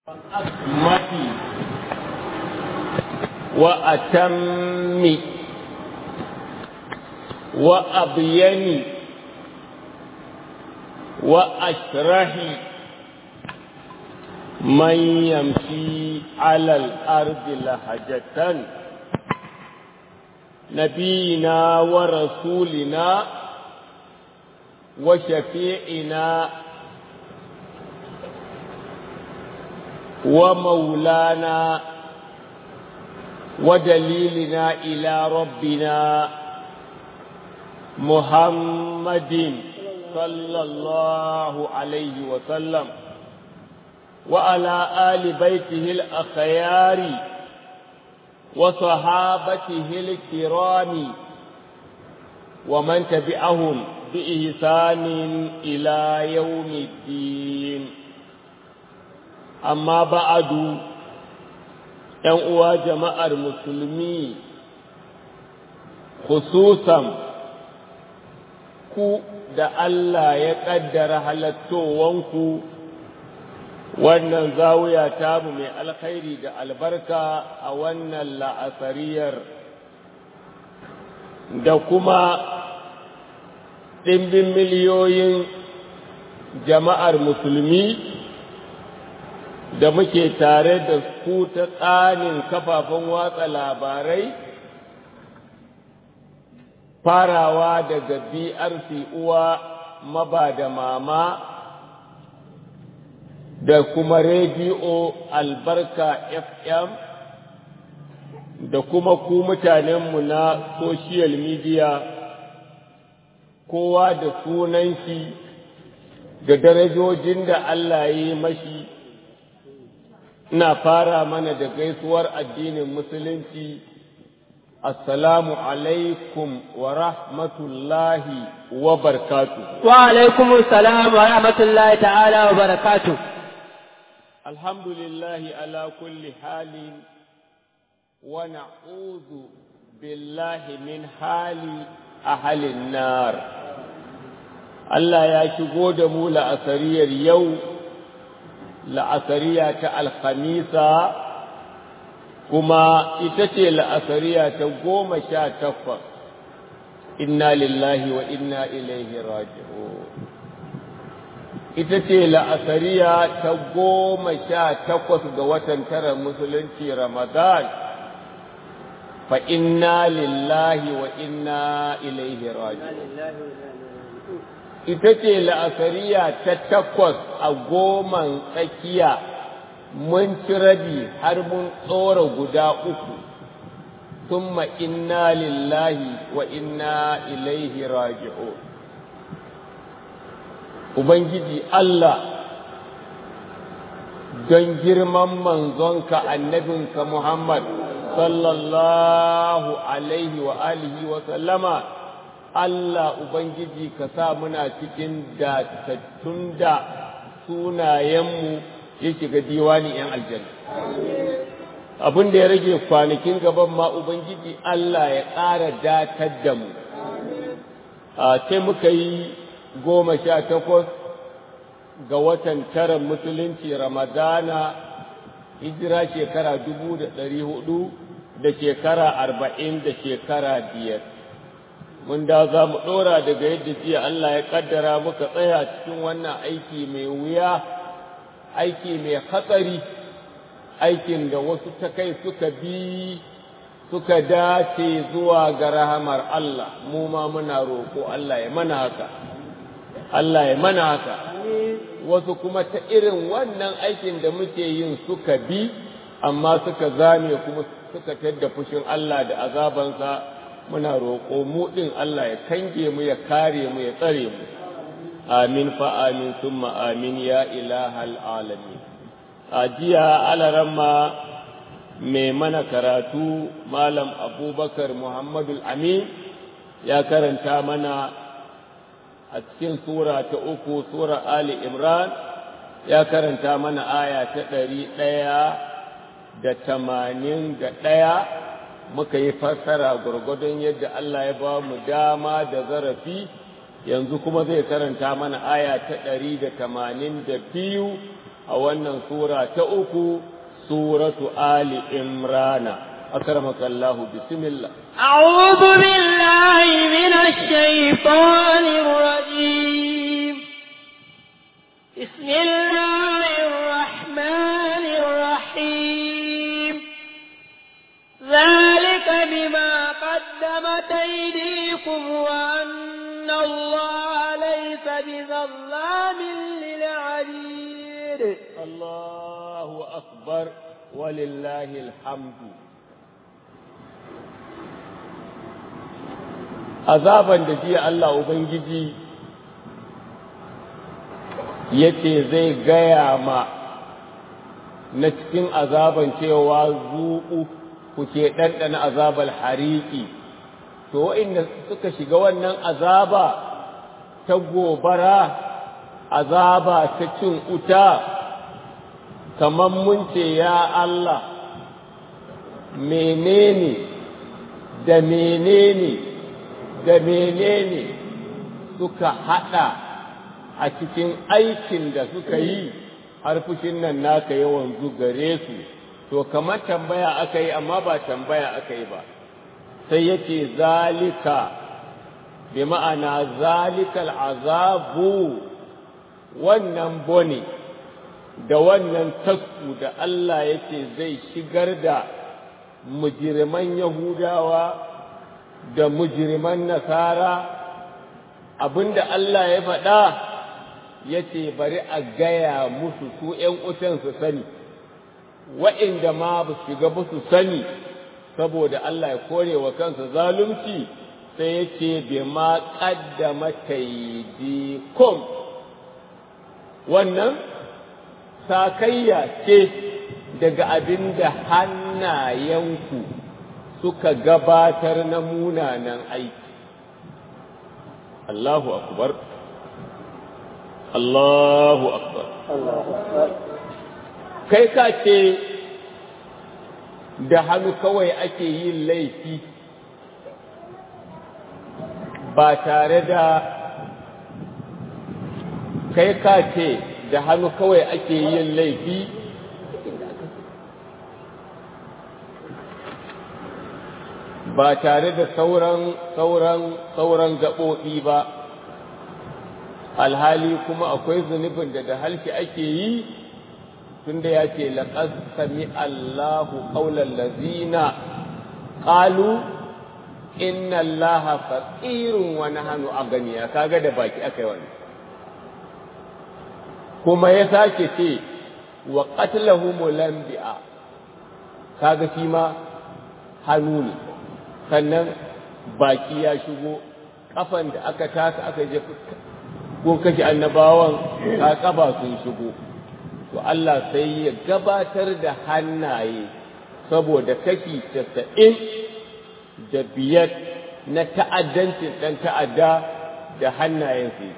أكمل وأتم وأبين وأشرح من يمشي على الأرض لهجة نبينا ورسولنا وشفيعنا ومولانا ودليلنا إلى ربنا محمد صلى الله عليه وسلم وعلى آل بيته الأخيار وصحابته الكرام ومن تبعهم بإحسان إلى يوم الدين amma ba'adu ‘yan uwa jama'ar musulmi khususan ku da Allah ya ƙaddara halattowanku wannan zawiya tamu mai alkhairi da albarka a wannan la'asariyar da kuma ɗimbin miliyoyin jama'ar musulmi da muke tare da ku ta tsanin kafafen watsa labarai farawa daga BRC uwa maba da mama da kuma rediyo albarka FM da kuma ku mutanenmu na social media kowa da sunan shi da darajojin da Allah ya yi mashi ina fara mana da gaisuwar addinin musulunci assalamu alaikum wa rahmatullahi wa barkatu wa alaikum assalam wa rahmatullahi ta'ala wa barakatu alhamdulillahi ala kulli halin wa na'udhu billahi min hali ahalin nar Allah ya shigo da mu la'asariyar yau la'asariya ta alhamisa kuma ita ce la'asariya ta goma sha takwas inna lillahi wa inna ilaihi raji'un ita ce la'asariya ta goma sha takwas ga watan tara musulunci ramadan fa inna lillahi wa inna ilaihi raji'un ita ce la'asariya ta takwas a goman tsakiya mun ci rabi har mun tsora guda uku summa inna lillahi wa inna ilaihi raji'un ubangiji Allah don girman manzonka annabinka Muhammad sallallahu alaihi wa alihi wa sallama Allah Ubangiji ka sa muna cikin datattun da sunayenmu ya shiga diwani ‘yan aljanna. Abin da ya rage kwanakin gaban ma Ubangiji Allah ya ƙara datar da mu. Sai muka yi goma sha takwas ga watan tara musulunci Ramadana, hijira shekara dubu da ɗari hudu da shekara arba'in da shekara biyar. mun da za mu ɗora daga yadda jiya Allah ya ƙaddara muka tsaya cikin wannan aiki mai wuya, aiki mai hatsari, aikin da wasu ta kai suka bi suka dace zuwa ga rahamar Allah, mu ma muna roƙo Allah ya mana haka, Allah ya mana haka. Wasu kuma ta irin wannan aikin da muke yin suka bi, amma suka zame kuma suka tadda fushin Allah da azabansa. muna roƙo mu ɗin Allah ya kange mu ya kare mu ya tsare mu amin fa amin summa amin ya ilahal alamin a jiya alaramma mai mana karatu malam abubakar muhammadul amin ya karanta mana a cikin sura ta uku sura ali imran ya karanta mana aya ta ɗari ɗaya da tamanin da ɗaya muka yi fassara gwargwadon yadda Allah ya ba mu dama da zarafi yanzu kuma zai karanta mana aya ta ɗari da tamanin da biyu a wannan sura ta uku suratu ali imrana akramaka Allah bismillah أعوذ بالله من الشيطان الرجيم بسم الله الرحمن الرحيم ذلك بما قدمت أيديكم وأن الله ليس بظلام للعبيد الله أكبر ولله الحمد azaban da jiya Allah Ubangiji ya ce zai gaya ma na cikin azaban cewa zuƙu kuke ɗanɗana azabar hariki to wa'inda suka shiga wannan azaba ta gobara azaba ta cin uta kamar mun ce ya Allah menene da menene da menene suka haɗa a cikin aikin da suka yi har fushin nan naka yawan gare su to kamar tambaya aka yi amma ba tambaya aka yi ba sai yace zalika bi ma'ana zalikal azabu wannan bone da wannan tasku da Allah yake zai shigar da mujirman Yahudawa da mujirman Nasara abinda Allah ya faɗa yace bari a gaya musu su ’yan utan su sani wa'inda ma ba su shiga ba su sani saboda Allah ya kore wa kansa zalunci sai ya ce bi ma ƙaddama taidikum wannan sakayya ce daga abin da hannayenku suka gabatar na munanan aiki Allahu akbar Allahu akbar kai ka ce da hannu kawai ake yin laifi ba tare da kai ka ce da hannu kawai ake yin laifi ba tare da sauran sauran sauran gaɓoɓi ba alhali kuma akwai zunubin da da halki ake yi tunda ya ce laqad sami Allahu qawlal ladzina qalu inna Allaha faqirun wa nahnu aghniya kaga da baki akai wannan kuma ya sake ce wa qatlahumul anbiya kaga shi ma hannu ne sannan baki ya shigo kafan da aka taka aka je ko kashe annabawan ka kaba sun shigo to Allah sai ya gabatar da hannaye saboda kashi casa'in da biyar na ta'addancin ɗan ta'adda da hannayen su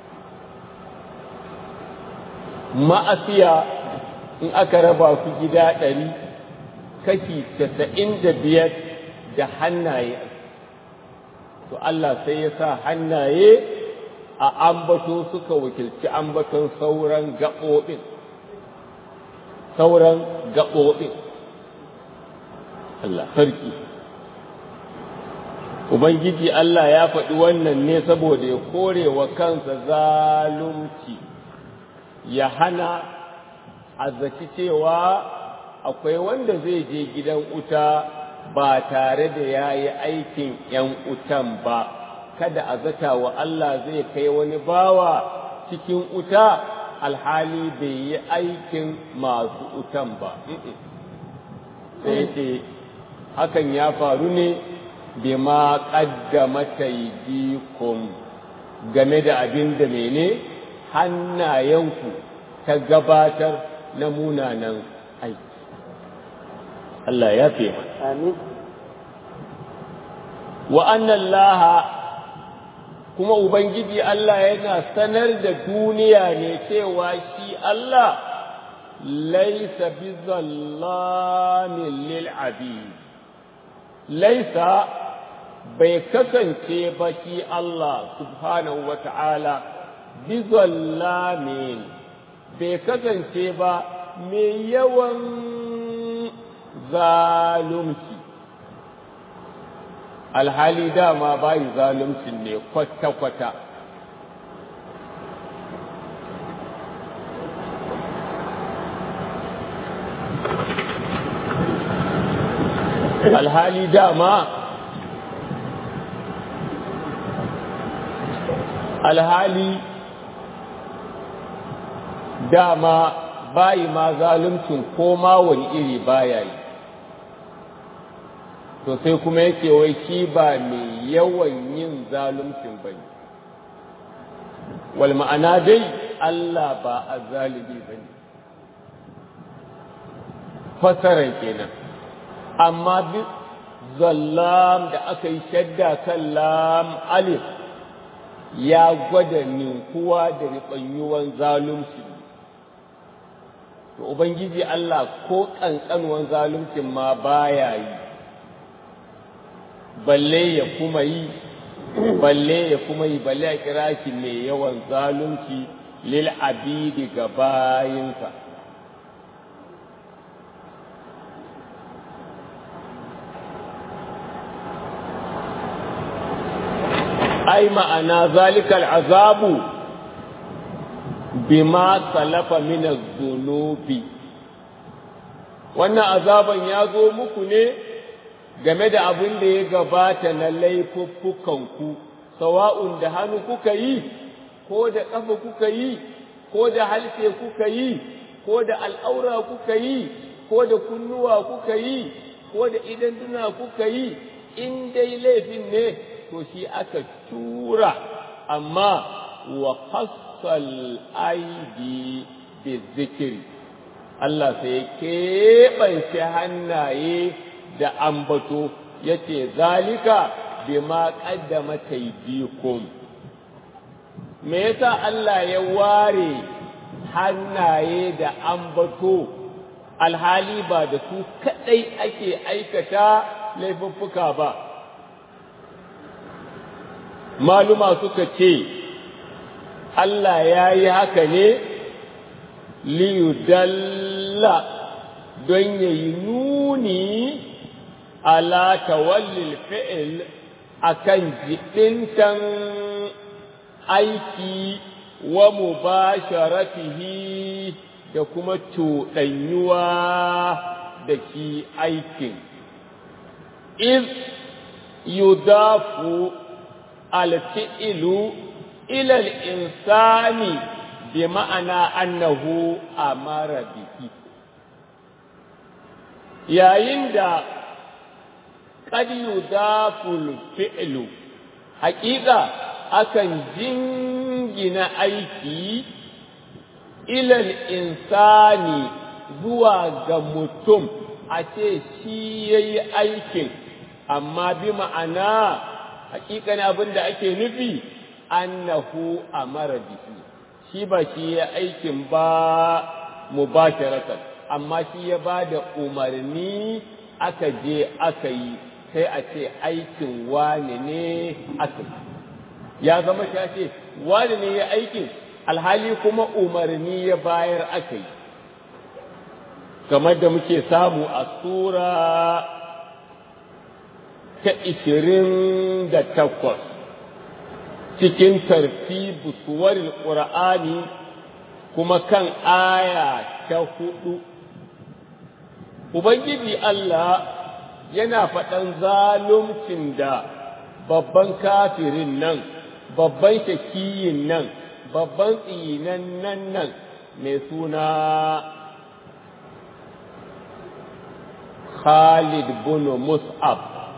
ma'asiya in aka raba su gida ɗari kashi casa'in da biyar da hannaye to Allah sai ya sa hannaye a ambato suka wakilci ambaton sauran gaɓoɓin sauran gaɓoɓin Allah sarki Ubangiji Allah ya faɗi wannan ne saboda ya kore wa kansa zalunci ya hana a zaci cewa akwai wanda zai je gidan uta ba tare da ya yi aikin ‘yan utan ba, kada a zata wa Allah zai kai wani bawa cikin uta alhali bai yi aikin masu utan ba. Sai ce, hakan ya faru ne bi ma ƙaddama taidikum game da abin da mene hannayenku ta gabatar na munanan aiki. Allah ya fi Amin. wa annan laha kuma Ubangiji Allah yana sanar da duniya ne cewa shi Allah laisa bi zallamin lil abid laisa bai kasance ba shi Allah subhanahu wa ta'ala bi zallamin bai kasance ba mai yawan zalunci alhali dama bayi zaluncin ne kwata-kwata alhali dama alhali dama bayi ma zaluncin ko ma wani iri baya yi to sai kuma yake wai shi ba mai yawan yin zaluncin ba ne wal ma'ana dai Allah ba a zalibi ba ne fasaran kenan amma bi zallam da aka yi shadda kan lam alif ya gwada ninkuwa da riɓanyuwan zalunci to ubangiji Allah ko ƙanƙanuwan zaluncin ma baya yi balle ya kuma yi balle ya kuma yi balle a kira shi mai yawan zalunci lil abidi ga bayinsa ai ma'ana zalikal azabu bima salafa min az-zunubi wannan azaban ya zo muku ne game da abin da ya gabata na laifuffukanku sawa'un da hannu kuka yi ko da ƙafa kuka yi ko da halshe kuka yi ko da al'aura kuka yi ko da kunnuwa kuka yi ko da idan duna kuka yi in dai laifin ne to shi aka tura amma wa hassal aidi bi zikiri Allah sai ya keɓance hannaye da ambato ya ce zalika bima ƙaddama taidikum me yasa Allah ya ware hannaye da ambato alhali ba da su kaɗai ake aikata laifuffuka ba maluma suka ce Allah ya yi haka ne liyudalla don ya yi nuni ala tawallil fi'il akan jiɗintan aiki wa mubasharatihi da kuma cuɗanyuwa da shi aikin iz yudafu alfi'ilu ila insani bi ma'ana annahu amara bihi yayin da qad yudafu alfi'lu haƙiƙa akan jingina aiki ilal insani zuwa ga mutum a ce shi ya yi aikin amma bi ma'ana hakikan abin da ake nufi annahu amara bihi shi ba shi ya aikin ba mubasharatan amma shi ya ba da umarni aka je aka yi sai a ce aikin wane ne aka yi ya zama shi ce wane ne ya aikin alhali kuma umarni ya bayar aka yi kamar da muke samu a sura ta ishirin da takwas cikin tartibu suwarin ƙura'ani kuma kan aya ta hudu Ubangiji Allah yana faɗan zaluncin da babban kafirin nan, babban shakiyin nan, babban tsinan nan nan mai suna Khalid bin Mus'ab.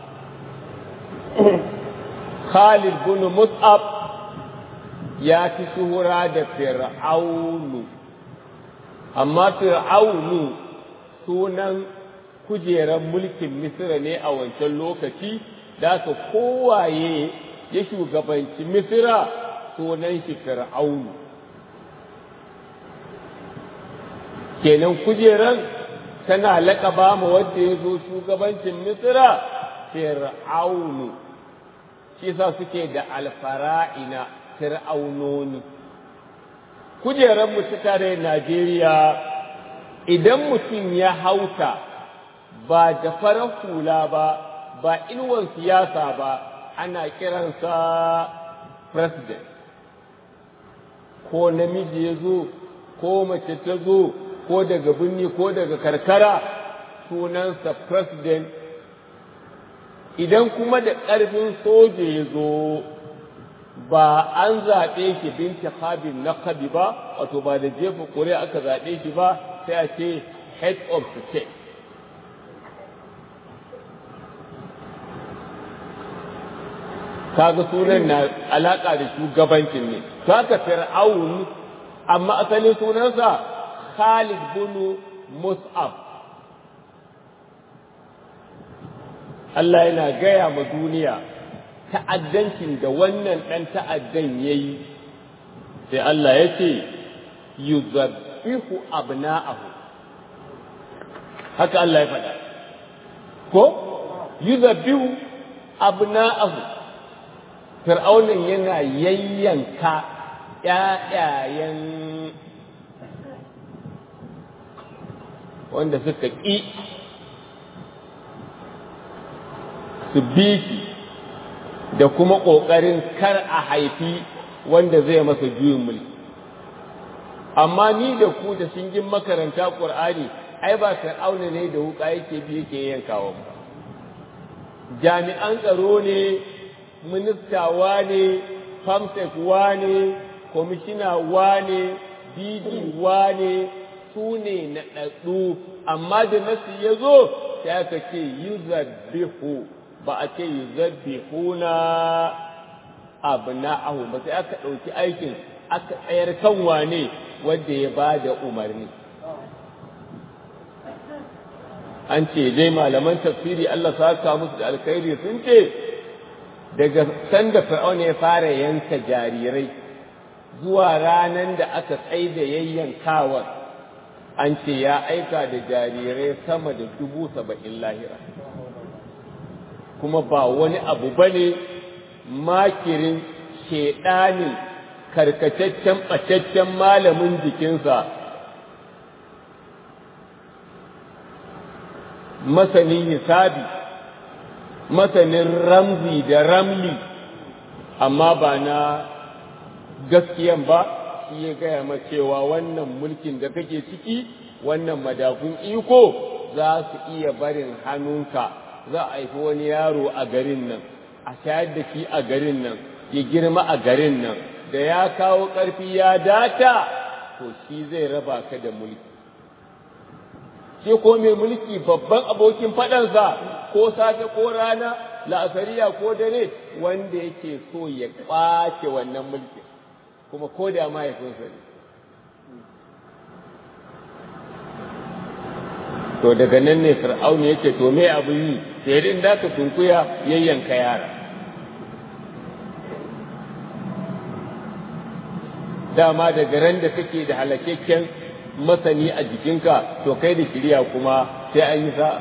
Khalid bin Mus'ab ya fi shuhura da Fir'aunu, amma Fir'aunu sunan kujerar mulkin Misira ne a wancan lokaci, da ka kowaye ya shugabanci Misira sunan shi Fir'aunu. Kenan kujeran tana laƙaba ma wanda ya zo shugabancin Misira Fir'aunu, shi sa suke da alfara'ina Fir'aunoni. kujerar mu ta tare Najeriya idan mutum ya hauta ba da farar hula ba ba inuwan siyasa ba ana kiransa president ko namiji ya zo ko mace ta zo ko daga birni ko daga karkara sunansa president idan kuma da ƙarfin soja ya zo ba an zaɓe shi binti habin na kabi ba wato ba da jefa ƙuri'a aka zaɓe shi ba sai a ce head of state kaga sunan na alaƙa da shugabancin ne to haka fir'aun amma asalin sunansa Khalid bin Mus'ab Allah yana gaya ma duniya ta'addancin da wannan ɗan ta'addan ya yi sai Allah ya ce yuzabbihu abna'ahu haka Allah ya faɗa ko yuzabbihu abna'ahu fir'aunin yana yayyanka ƴaƴayen wanda suka ƙi su bi shi da kuma ƙoƙarin kar a haifi wanda zai masa juyin mulki amma ni da ku da shingin makaranta ƙur'ani ai ba fir'auna ne da wuƙa yake bi yake yankawa ba jami'an tsaro ne ministawa ne famsek ne kwamishina ne didi ne su ne na ɗaɗɗu amma da nasu ya zo sai aka ce yuzabbihu ba a ce yuzabbihuna abna'ahu ba sai aka ɗauki aikin aka tsayar kan wane wanda ya ba da umarni an ce dai malaman tafsiri Allah saka musu da alkhairi sun ce daga sanda fir'auna ya fara yanka jarirai zuwa ranan da aka tsaida yayyankawar an ce ya aika da jarirai sama da dubu saba'in lahira kuma ba wani abu ba ne makirin shedanin karkataccen ɓacaccen malamin jikinsa masanin hisabi masanin ramzi da ramli amma ba na gaskiyan ba shi ya gaya ma cewa wannan mulkin da kake ciki wannan madafun iko za su iya barin hannunka za a haifi wani yaro a garin nan a shayar da shi a garin nan ya girma a garin nan da ya kawo ƙarfi ya data to shi zai raba ka da mulki shi ko mai mulki babban abokin faɗansa ko safe ko rana la'asariya ko dare wanda yake so ya ƙwace wannan mulki kuma ko da mahaifinsa ne to daga nan ne fir'auni yake to me abu yi sai din da ka tunkuya yayyanka yara dama daga ran da kake da halakakken masani a jikinka to kai da shirya kuma sai an yi sa'a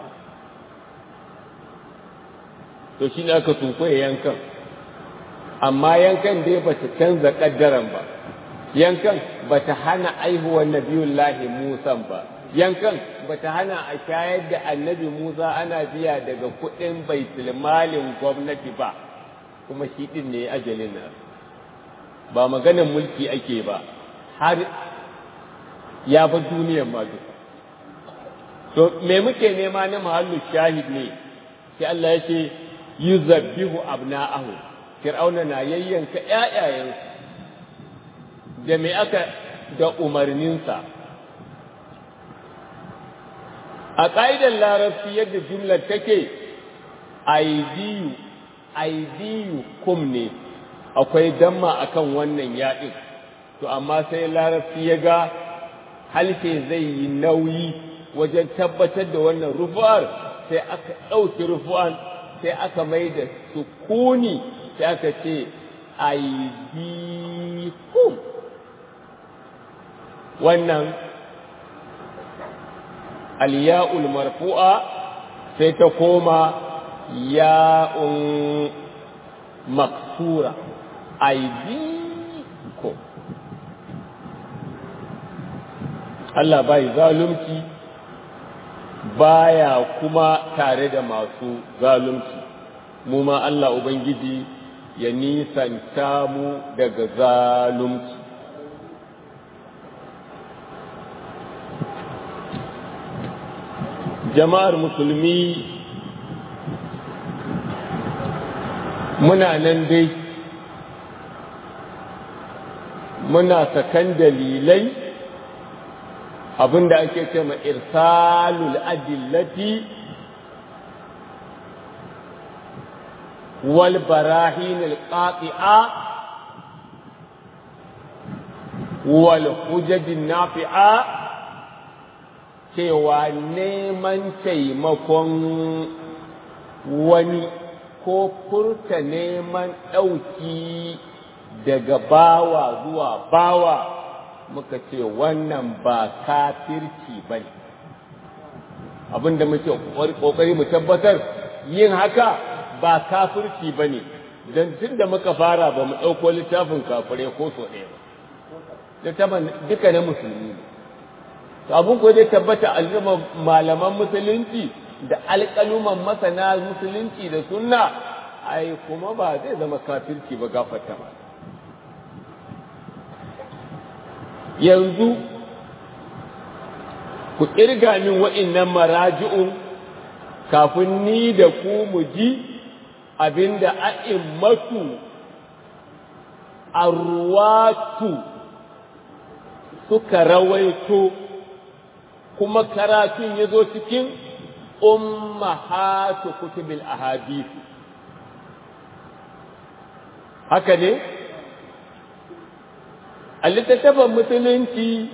to shi ne aka tunkuya yankan amma yankan dai ba ta canza ƙaddaran ba yankan ba ta hana aihuwar nabiyullahi musan ba yankan ba ta hana a shayar da annabi musa ana biya daga kuɗin baitulmalin gwamnati ba kuma shi ɗin ne ajalin nan ba maganin mulki ake ba har ya bar duniyar ma duka to me muke nema na mahallu shahid ne sai Allah ya ce yuzabbihu abna'ahu fir'auna na yayyanka ƴaƴayensu da me aka da umarninsa a ƙa'idar larabci yadda jumlar take aidiyu aidiyu kum ne akwai damma akan wannan yaɗin to amma sai larabci ya ga halshe zai yi nauyi wajen tabbatar da wannan rufu'ar sai aka ɗauki rufu'an sai aka mai da sukuni sai aka ce aidikum wannan aliya'ul marfu'a sai ta koma ya'un maksura aidikum Allah bai zalunci baya kuma tare da masu zalunci mu ma Allah Ubangiji ya nisanta mu daga zalunci jama'ar musulmi muna nan dai muna sakan dalilai abinda ake ce ma irsalul adillati wal barahin alqati'a wal hujaj nafi'a cewa neman taimakon wani ko furta neman ɗauki daga bawa zuwa bawa muka ce wannan ba kafirci ba ne abinda muke ƙoƙari mu tabbatar yin haka ba kafirci ba ne don tun da muka fara ba mu ɗauko littafin kafirai ko so ɗaya ba littafin duka na musulmi ne to abin ko dai tabbata al'umma malaman musulunci da alƙaluman masana musulunci da sunna ai kuma ba zai zama kafirci ba gafarta ba yanzu ku ƙirga min wa'innan maraji'un kafin ni da ku mu ji abinda a'immatu arwatu suka rawaito kuma karatun ya zo cikin ummahatu kutubil ahadith haka ne a littattafan musulunci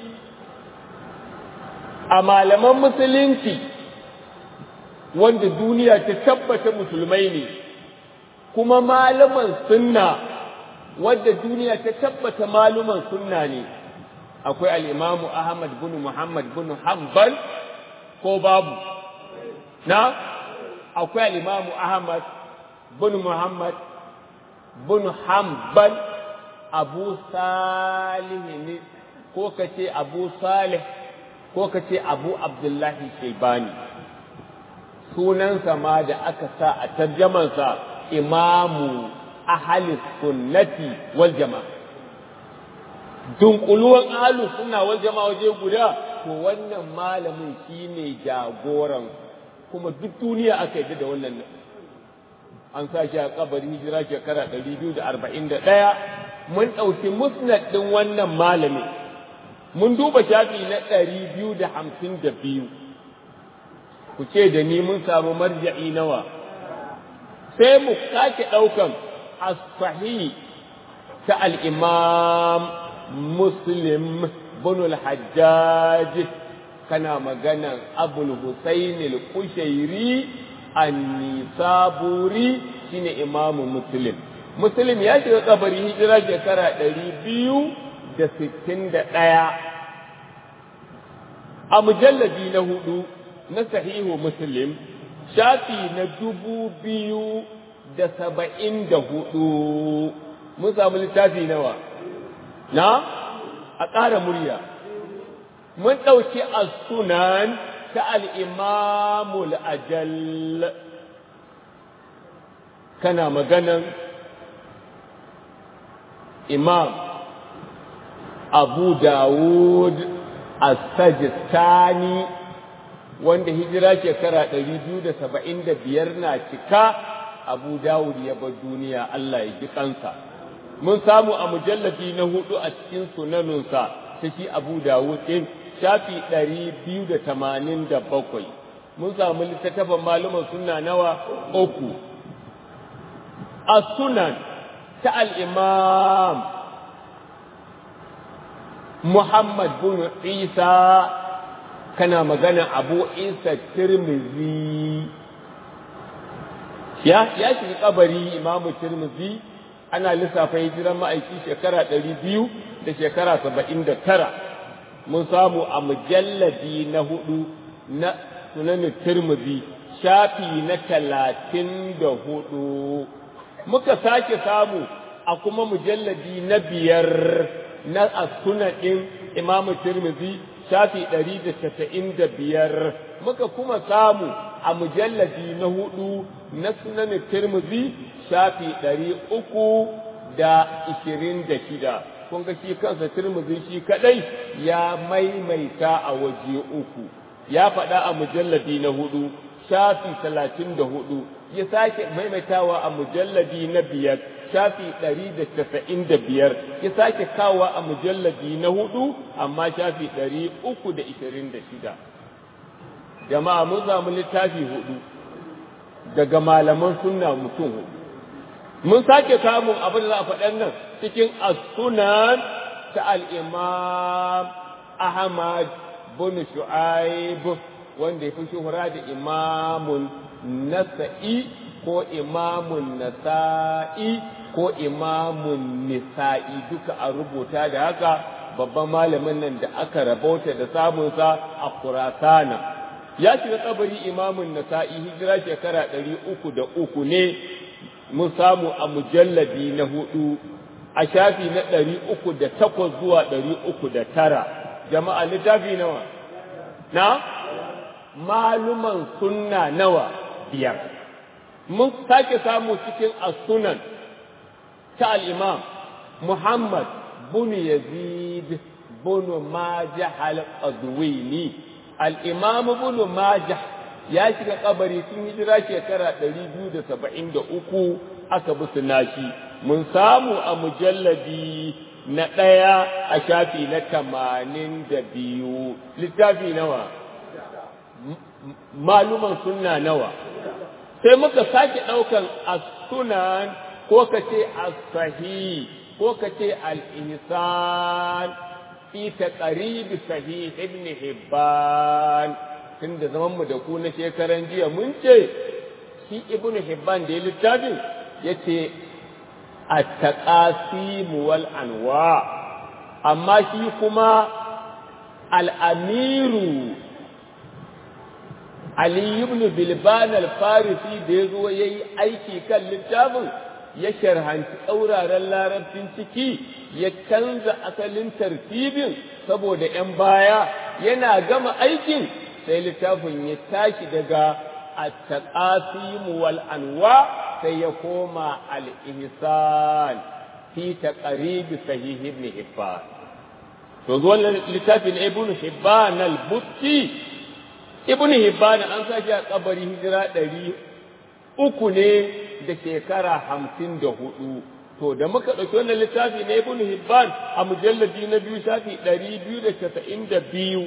a malaman musulunci wanda duniya ta tabbata musulmai ne kuma malaman sunna wadda duniya ta tabbata maluman sunna ne akwai al'imamu Ahmad bin Muhammad bin Hanbal ko babu na akwai al'imamu Ahmad bin Muhammad bin Hanbal abu salih ne ko ka ce abu salih ko ka ce abu abdullahi shaibani sunansa ma da aka sa a tarjamansa imamu ahalis sunnati wal jama'a dunkuluwan ahalu sunna wal jama'a waje guda to wannan malamin shine jagoran kuma duk duniya aka yi da wannan an sa shi a kabarin hijira shekara 241 mun ɗauki musnad ɗin wannan malamin mun duba shafi na ɗari biyu da hamsin da biyu ku ce da ni mun samu marja'i nawa sai mu sake ɗaukan as-sahih ta al-imam muslim bin al-hajjaj kana maganan abul husayn al-kushairi an-nisaburi shine imamu muslim muslim ya shiga kabari hijira shekara ɗari biyu da sittin da ɗaya a mujallabi na hudu na sahihu muslim shafi na dubu biyu da saba'in da hudu mun samu littafi nawa na a ƙara murya mun ɗauki as-sunan ta al-imamul ajal kana maganan imam abu dawud as-sajistani wanda hijira shekara 275 na cika abu dawud ya bar duniya Allah ya ji kansa mun samu a mujallafi na hudu a cikin sunanunsa ta shi abu dawud din shafi 287 mun samu littattafan malaman sunna nawa uku as-sunan ta al-imam Muhammad bin Isa kana magana Abu Isa Tirmizi ya ya shiga kabari Imam Tirmizi ana lissafa hijiran ma'aiki shekara ɗari biyu da shekara saba'in da tara mun samu a mujalladi na hudu na sunanin Tirmizi shafi na talatin da hudu muka sake samu a kuma mujalladi na biyar na sunan ɗin imamu tirmidhi shafi ɗari da casa'in da biyar muka kuma samu a mujalladi na hudu na sunan tirmidhi shafi ɗari uku da ishirin da shida kun ga shi kansa tirmidhi shi kadai ya maimaita a waje uku ya faɗa a mujalladi na hudu shafi talatin da hudu ya sake maimaitawa a mujalladi na biyar shafi ɗari da casa'in da biyar ya sake kawa a mujalladi na hudu amma shafi ɗari uku da ishirin da shida jama'a mun samu littafi hudu daga malaman sunna mutum hudu mun sake samun abin da za a faɗan nan cikin as-sunan ta al-imam ahmad bin shu'aib wanda ya fi shuhura da imamun nasa'i ko imamun nasa'i ko imamun nisa'i duka a rubuta da haka babban malamin nan da aka rabauta da samunsa a kurasana ya shiga kabari imamun nasa'i hijira shekara ɗari uku da uku ne mun samu a mujalladi na hudu a shafi na ɗari uku da takwas zuwa ɗari uku da tara jama'a littafi nawa na maluman sunna nawa biyar mun sake samu cikin as-sunan ta al-imam Muhammad bin Yazid bin Majah al-Qadwini al-imam bin Majah ya shiga kabari tun hijira shekara 273 aka bi nashi mun samu a mujalladi na ɗaya a shafi na tamanin da biyu littafi nawa maluman sunna nawa sai muka sake ɗaukan as-sunan ko ka ce as-sahih ko ka ce al-ihsan fi taqrib sahih ibn hibban tunda zaman mu da ku na shekaran jiya mun ce shi ibn hibban da ya littafin yace at-taqasim wal anwa amma shi kuma al-amiru Ali ibn Bilban al-Farisi da ya zo ya yi aiki kan littafin ya sharhanci tsauraran larabcin ciki ya canza asalin tartibin saboda ‘yan baya yana gama aikin sai littafin ya tashi daga at-taqasim wal anwa sai ya koma al-ihsan fi taqrib sahih ibn Hibban to zuwan littafin ibn Hibban al-Busti ibn Hibban an sashi a kabari hijira ɗari uku ne da shekara hamsin da hudu to da muka ɗauki wannan littafi na ibn Hibban a mujalladi na biyu shafi ɗari biyu da casa'in da biyu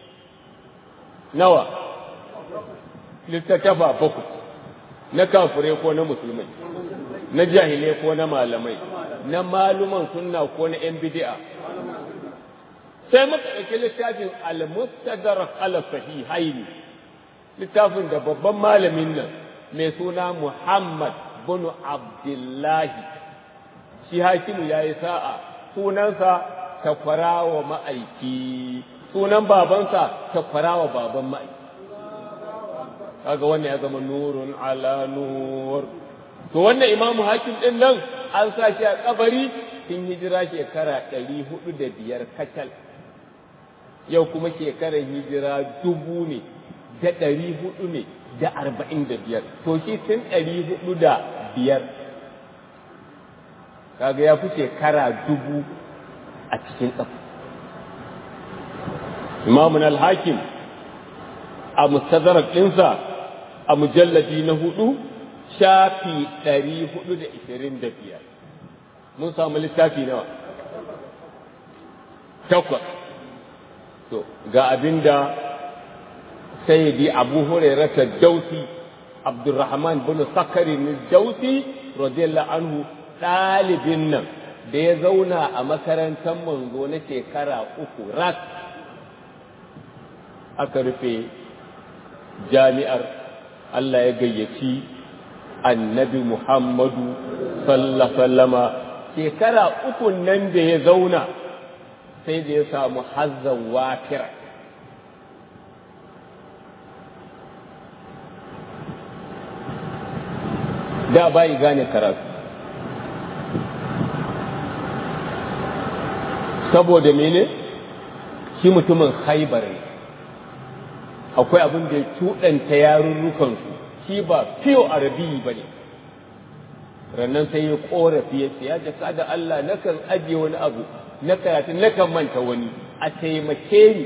nawa littattafa bakwai na kafirai ko na musulmai na jahilai ko na malamai na maluman sunna ko na 'yan bid'a sai muka ɗauki littafin al-mustadrak ala sahihaini littafin da babban malamin nan mai suna Muhammad bin Abdullahi shi hakimu ya yi sa'a sunansa takwara wa ma'aiki sunan babansa takwara wa baban ma'aiki kaga wannan ya zama nurun ala nur to wannan imamu hakim din nan an sa shi a kabari tun hijira shekara ɗari hudu da biyar kacal yau kuma shekarar hijira dubu ne da ɗari hudu ne da arba'in da biyar to shi tun ɗari hudu da biyar kaga ya fi shekara dubu a cikin ƙafa imamun al-hakim a mustadrak ɗinsa a mujalladi na hudu shafi ɗari hudu da ishirin da biyar mun samu littafi nawa takwas to ga abinda sayyidi abu hurairata dausi abdurrahman bin sakari dausi radiyallahu anhu ɗalibin nan da ya zauna a makarantar manzo na shekara uku rak aka rufe jami'ar Allah ya gayyaci annabi Muhammadu sallama shekara uku nan da ya zauna sai da ya samu hazzan wafira da bai gane karatu saboda mene shi mutumin haibar ne akwai abin da ya cuɗanta yarurrukansu shi ba fiyo arabi ba ne rannan sai ya ƙorafi ya ce ya jaka da Allah nakan ajiye wani abu na karatu nakan manta wani a taimake ni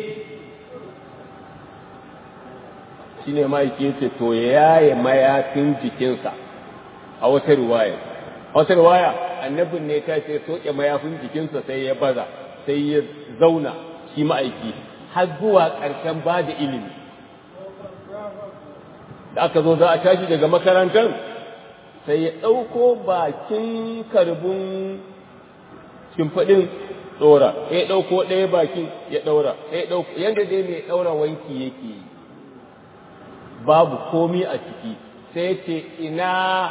shi ne ma'aiki ya ce to ya yaye mayafin jikinsa a wata riwaya a wata riwaya annabin ne ta ce soke mayafin jikinsa sai ya baza sai ya zauna shi ma'aiki har zuwa ƙarshen ba da ilimi da aka zo za a tashi daga makarantar sai ya ɗauko bakin karbin shimfiɗin ɗora ya ɗauko ɗaya bakin ya ɗaura ya ɗauko yadda dai mai ɗaura wanki yake yi babu komi a ciki sai ce ina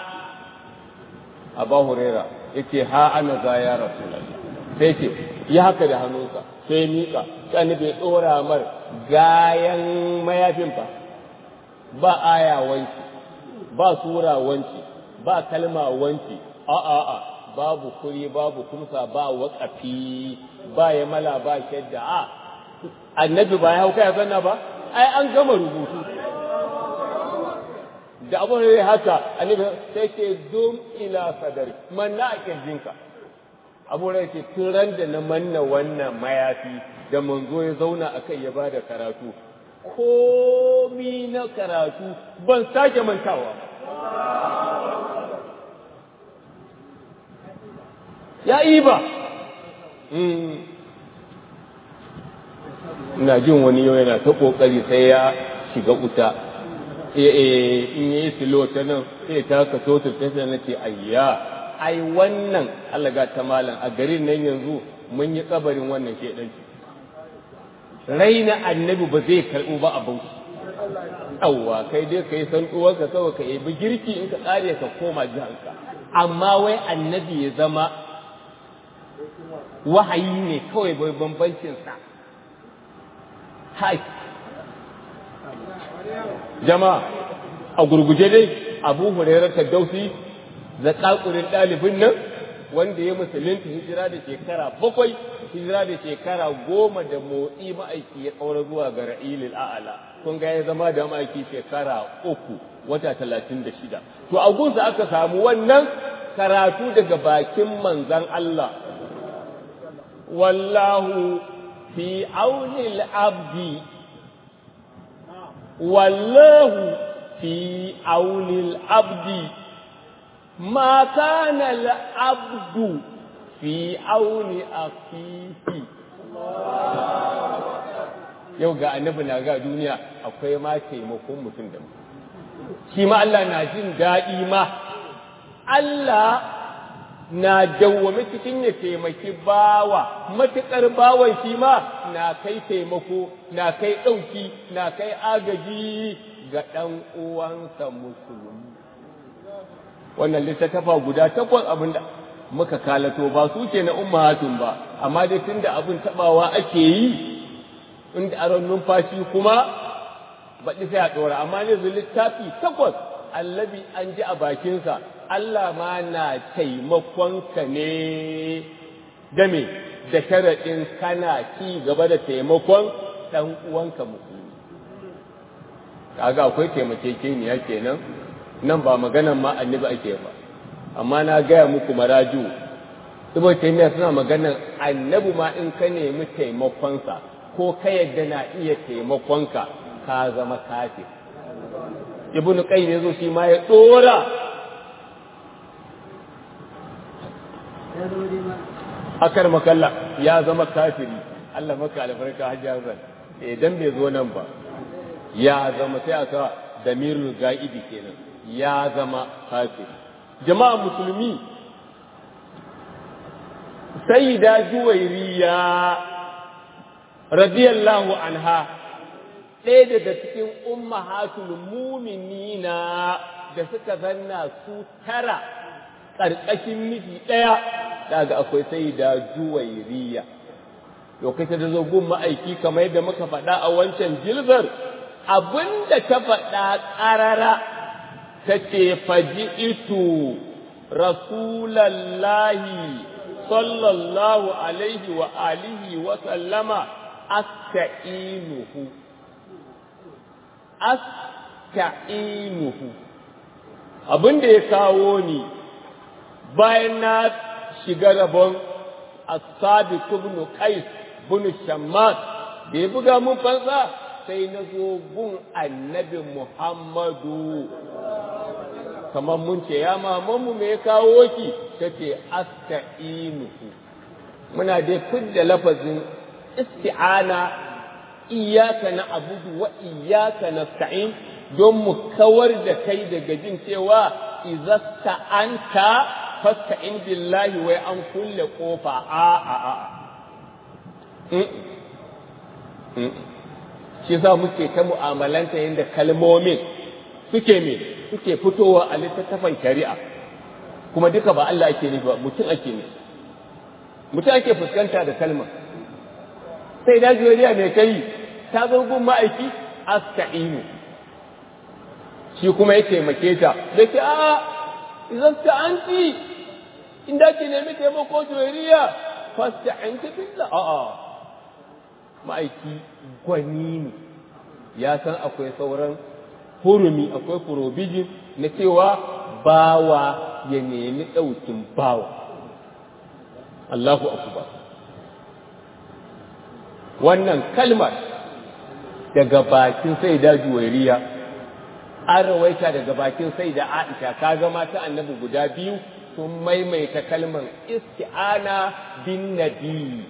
a hurera ya ce ha ana za ya rasu sai ce ya haka da hannunsa sai miƙa sai bai ɗora mar gayan mayafin fa ba aya wanki ba sura wanki ba kalma wanki a a a babu kuri babu kumsa ba waƙafi ba ya mala ba shadda a annabi ba ya hauka ya sanna ba ai an gama rubutu da abin da haka annabi sai ce dum ila sadari manna a kirjinka abu da ke turan da na manna wannan mayafi da manzo ya zauna a kai ya ba da karatu komi na karatu ban sake mantawa ya yi ba ina jin wani yau yana ta ƙoƙari sai ya shiga wuta in yi silo ta nan sai ta ka so ta tafiya na ce ayya ai wannan alaga ta malam a garin nan yanzu mun yi kabarin wannan shedanci raina annabi ba zai karɓo ba abin yawwa kai dai ka yi san ka kawai ka yabi girki in ka tsare ka koma jihanka amma wai annabi ya zama wahayi ne kawai bai bambancinsa hai jama'a a gurguje dai abu hurairar dausi da tsakurin ɗalibin nan wanda ya musulunta hijira da shekara bakwai hijira da shekara goma da motsi ma'aiki ya ƙaura zuwa ga ra'ilil a'ala kun ga ya zama da ma'aiki shekara uku wata talatin da shida to a gunsa aka samu wannan karatu daga bakin manzan Allah wallahu fi aunil abdi والله في عون العبد ما كان العبد في عون أخيه yau ga annabi na ga duniya akwai ma taimakon mutum da shi ma Allah na jin daɗi ma Allah na dawwame cikin ya taimaki bawa matuƙar bawan shi ma na kai taimako na kai ɗauki na kai agaji ga ɗan uwansa musulmi wannan littattafa guda takwas abin da muka kalato ba su ke na ummahatun ba amma dai tunda abin tabawa ake yi inda aron numfashi kuma baɗi sai a ɗora amma ne littafi takwas allabi an ji a bakinsa Allah ma na taimakonka ne game da sharaɗin kana ci gaba da taimakon ɗan uwanka musulmi. Kaga akwai taimakekeniya kenan nan ba maganan ma annabi ake ba, amma na gaya muku maraju, Ibn Taymiyyah suna maganan annabi ma in ka nemi taimakonsa ko ka yadda na iya taimakonka ka zama kafir. Ibn Qayyim ya zo shi ma ya ɗora akar makalla ya zama kafiri Allah maka albarka hajjar zan idan bai zo nan ba ya zama sai aka damirul ga'idi kenan ya zama kafiri jama'a musulmi sayyida juwairiya radiyallahu anha ɗaya daga cikin ummahatul muminina da suka zanna su tara ƙarƙashin miji ɗaya daga akwai sai da juwairiya lokacin da zo gun ma'aiki kamar yadda muka faɗa a wancan jilzar abinda ta faɗa ƙarara ta ce faji itu rasulallahi sallallahu alaihi wa alihi wa sallama asta'inuhu asta'inuhu abin da ya kawo ni bayan na shiga rabon asabi ibn qais ibn shammas da ya buga mun fansa sai na zo gun annabi muhammadu kamar mun ce ya mamanmu me ya kawo ki ta ce asta'inuhu muna dai fidda lafazin isti'ana iyaka na abudu wa iyaka nasta'in don mu kawar da kai daga jin cewa idza sta'anta fasta'in billahi wai an kulle kofa a a a shi za muke ta mu'amalanta yadda kalmomin suke me suke fitowa a littattafan shari'a kuma duka ba Allah ake nufi ba mutum ake nufi mutum ake fuskanta da kalma sai da juriya mai kai ta zo gun ma'aiki asta'inu shi kuma ya taimake ta da ke a idan ta anti inda ke nemi taimako juriya fasta'inta billah a'a ma'aiki gwani ne ya san akwai sauran hurumi akwai furobijin na cewa bawa ya nemi ɗaukin bawa Allahu akbar wannan kalmar daga bakin sai da juwairiya an rawaita daga bakin sai da aisha kaga mata annabi guda biyu sun maimaita kalmar isti'ana bin nabi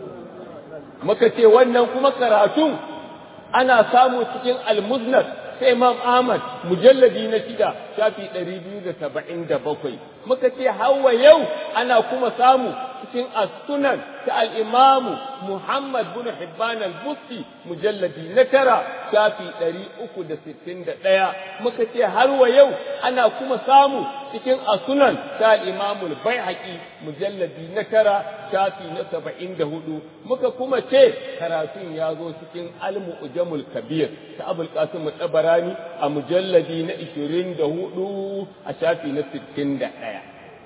muka ce wannan kuma karatun ana samu cikin almuznad sai imam ahmad mujalladi na shida shafi ɗari biyu da saba'in da bakwai muka ce hawa yau ana kuma samu cikin as-sunan ta al-imamu muhammad bin hibban al-busti mujalladi na tara shafi ɗari uku da sittin da ɗaya muka ce har wa yau ana kuma samu cikin as-sunan ta al-imamu al-baihaqi mujalladi na tara shafi na saba'in da hudu muka kuma ce karatun ya zo cikin al-mu'jamul kabir ta abul qasim tabarani a mujalladi na ishirin da hudu a shafi na sittin da ɗaya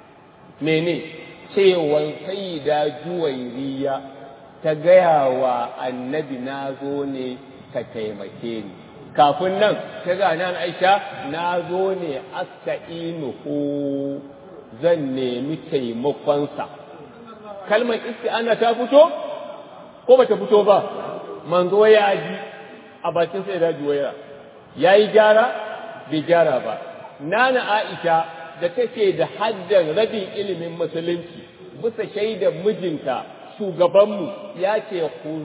mene cewan sayyida juwairiya ta gaya wa annabi na zo ne ka taimake ni kafin nan ta ga nan aisha na zo ne asta'inuhu zan nemi taimakonsa kalmar isti'ana ta fito ko bata fito ba manzo ya ji a bakin sai da juwaira ya yi gyara bai gyara ba nana aisha da take da haddan rabin ilimin musulunci bisa shaidar mijinta shugabanmu ya ce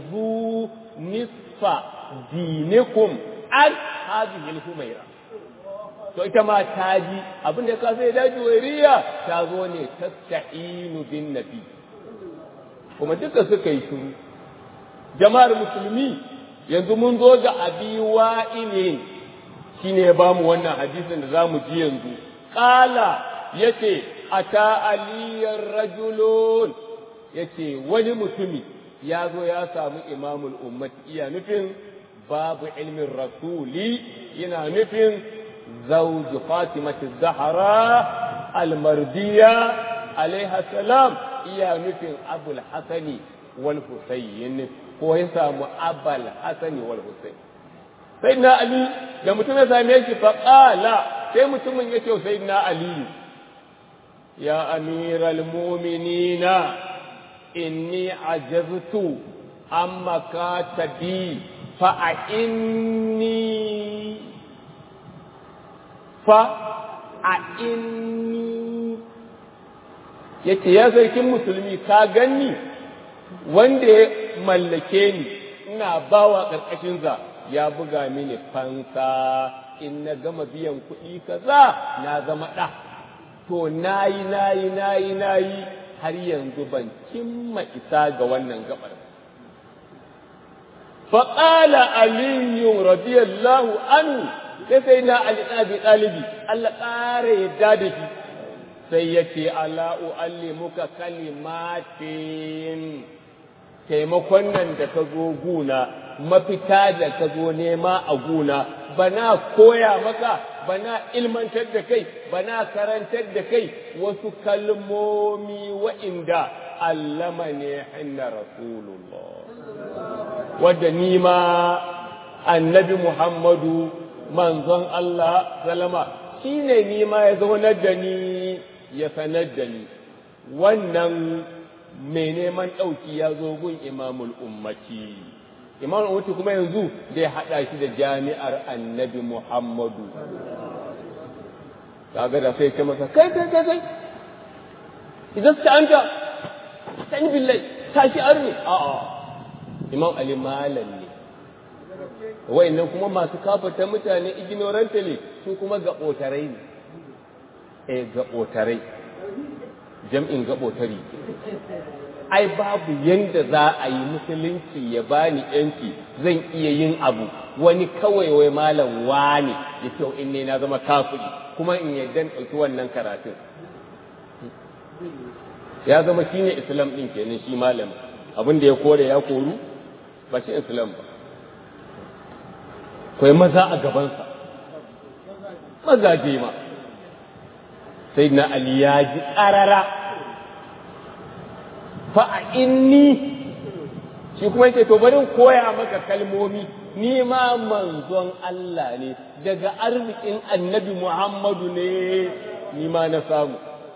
ku nisfa dinikum an hadhihi humaira to ita ma ta ji abin da ka sai daji wariya ta zo ne tasta'inu bin nabi kuma duka suka yi shiru jama'ar musulmi yanzu mun zo ga abi wa'ilin shine ya bamu wannan hadisin da zamu ji yanzu qala yace ata aliyar rajulun yace wani mutumi ya zo ya samu imamul ummati iya nufin babu ilmin rasuli yana nufin zawju fatimati zahra almardiya alaiha salam iya nufin abul hasani wal husayn ko ya samu abal hasani wal husayn sai na ali da mutum ya same shi faƙala sai mutumin ya ce sai na ali ya amiral muminina inni ajaztu amma ka tabi fa a inni fa a inni yace ya sarkin musulmi ka ganni wanda ya mallake ni ina bawa ƙarƙashinsa ya buga mini fansa in na gama biyan kuɗi kaza na zama ɗa to nayi nayi nayi nayi har yanzu ban cimma isa ga wannan gabar faƙala aliyu radiyallahu anhu sai sai na ali ɗabi ɗalibi Allah ƙara yadda da shi sai ya ce ala u'allimuka kalimatin taimakon nan da ka zo guna mafita da ka zo nema a guna bana koya maka bana ilmantar da kai bana karantar da kai wasu kalmomi wa'inda allama ne hinna rasulullah wadda ni ma annabi Muhammadu manzon Allah salama shi ne ni ma ya zaunar da ni ya sanar da ni wannan mai neman ɗauki ya zo gun imamul ummati imamul ummati kuma yanzu zai haɗa shi da jami'ar annabi Muhammadu kaga da sai ce masa kai kai kai kai idan ta anta sani billahi tashi arni a'a imam ali malam ne wayannan kuma masu kafata mutane ignorantly su kuma gaɓotarai ne eh gaɓotarai jam'in gaɓotari ai babu yanda za a yi musulunci ya bani yanci zan iya yin abu wani kawai wai malam wani ya ce in ne na zama kafiri kuma in yadda ɗauki wannan karatun ya zama shi ne islam ɗin kenan shi malam abin da ya kore ya koru ba shi islam ba kwai maza a gabansa mazaje ma sai na ali ya ji ƙarara fa a inni shi kuma yake to bari koya maka kalmomi ni ma manzon Allah ne daga arzikin annabi Muhammadu ne ni ma na samu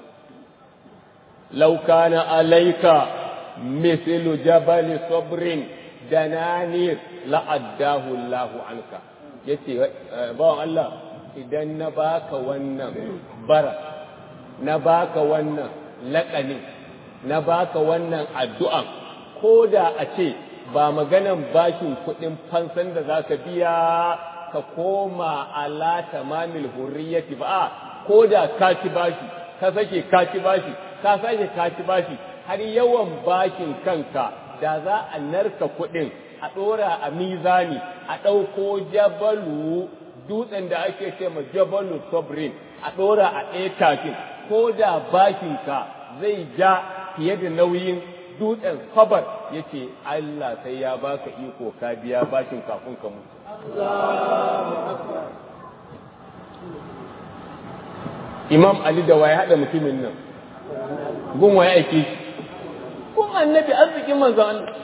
law kana alayka mithlu jabal sabrin dananir la'addahu Allahu anka yace bawan Allah idan na baka wannan bara na baka wannan laƙanin na baka wannan addu'an ko da a ce ba maganan bashin kuɗin fansan da za ka biya ka koma ala tamamil hurriyati ba ko da ka ci bashi ka sake ka ci bashi ka sake ka ci bashi har yawan bashin kanka da za a narka kuɗin a ɗora a mizani a ɗauko jabalu dutsen da ake ce ma jabalu sobrin a ɗora a ɗaya tafin ko da bashinka zai ja fiye da nauyin dutsen sabar ya ce Allah sai ya baka iko ka biya bashin kafin ka mutu. Imam Ali da waye haɗa mutumin nan, gun waye ake shi, gun annabi arzikin manzan Allah.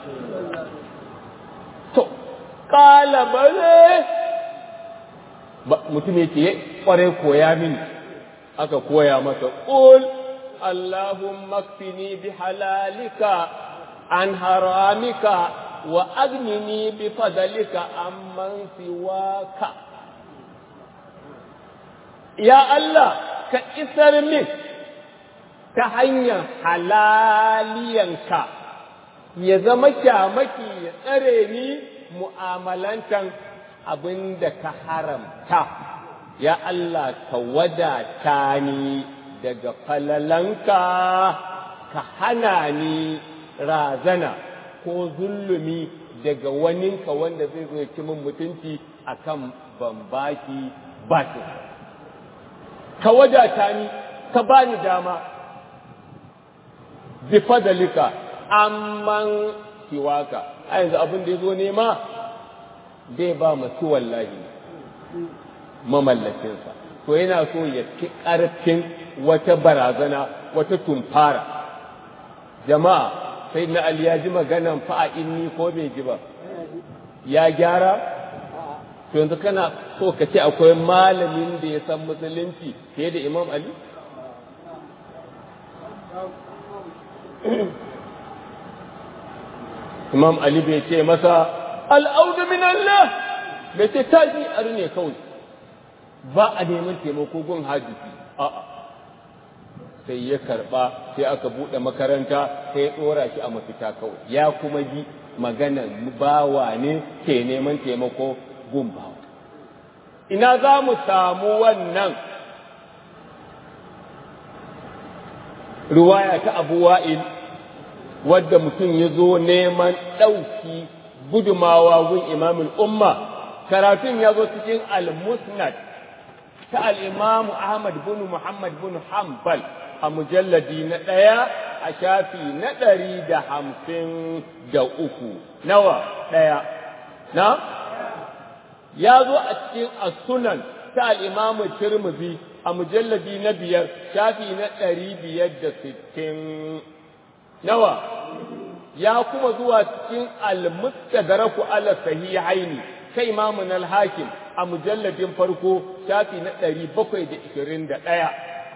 To, ƙala bare mutum yake ƙware koya mini, aka koya masa ƙul. اللهم اكفني بحلالك عن حرامك وأغنني بفضلك عمن سواك يا الله كإسر من تهنيا حلالينك ya zama kyamaki ya tsare ni mu'amalantan abin da ka haramta, ya Allah ka wadata ni daga falalanka ka hana ni razana ko zulumi daga waninka wanda zai zo ci min mutunci akan ban baki bashi ka wadata ni ka bani dama bi fadalika amman siwaka a yanzu abin da ya zo nema zai ba masu wallahi mamallakinsa to yana so ya ci ƙarfin wata barazana wata tumfara jama'a sai na Ali ya ji maganan fa'a inni ko bai ji ba ya gyara to yanzu kana so ka ce akwai malamin da ya san musulunci fiye da Imam Ali Imam Ali bai ce masa al'audu min Allah bai ce tashi ne kawai ba a neman taimako gun hadisi a'a sai ya karba sai aka bude makaranta sai ya dora shi a mafita kawai ya kuma ji maganan bawa ne ke neman taimako gun bawa ina za mu samu wannan ruwaya ta abu wa'il wadda mutum ya zo neman ɗauki gudumawa gun imamul umma karatun ya zo cikin al-musnad ta al'imamu Ahmad bin Muhammad bin Hanbal a mujalladi na ɗaya a shafi na ɗari da hamsin da uku. Nawa ɗaya? Na? Ya zo a cikin asunan ta al'imamu Tirmidhi a mujalladi na biyar shafi na ɗari biyar da sittin. Nawa? ya kuma zuwa cikin al-mustadraku ala sahihaini kai imamun al-hakim a mujalladin farko shafi na 721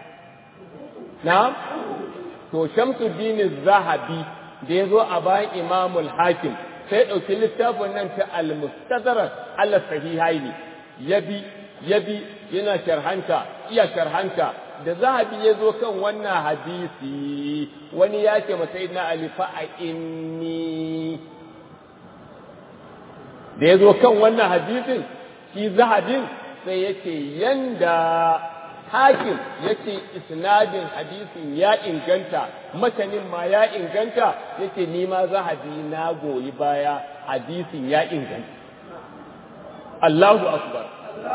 na to shamsuddin zahabi da ya zo a bayan imamul hakim sai ɗauki littafin nan ta al-mustadrak ala sahihaini yabi yabi yana sharhanta iya sharhanta da zahabi ya zo kan wannan hadisi wani ya ce masa na alifa a inni da ya zo kan wannan hadisin shi zahabin sai ya ce yanda hakim ya ce isnadin hadisin ya inganta matanin ma ya inganta ya ce nima zahabi na goyi baya hadisin ya inganta Allahu akbar